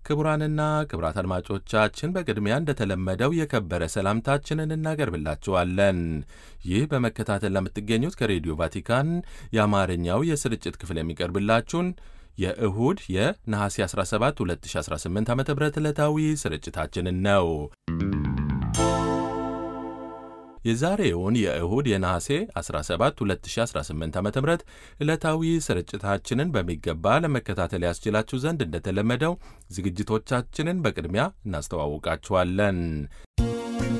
ክቡራንና ክቡራት አድማጮቻችን በቅድሚያ እንደተለመደው የከበረ ሰላምታችንን እናቀርብላችኋለን። ይህ በመከታተል ለምትገኙት ከሬዲዮ ቫቲካን የአማርኛው የስርጭት ክፍል የሚቀርብላችሁን የእሁድ የነሐሴ 17 2018 ዓ ም ዕለታዊ ስርጭታችንን ነው። የዛሬውን የእሁድ የነሐሴ 17 2018 ዓ ም ዕለታዊ ስርጭታችንን በሚገባ ለመከታተል ያስችላችሁ ዘንድ እንደተለመደው ዝግጅቶቻችንን በቅድሚያ እናስተዋውቃችኋለን።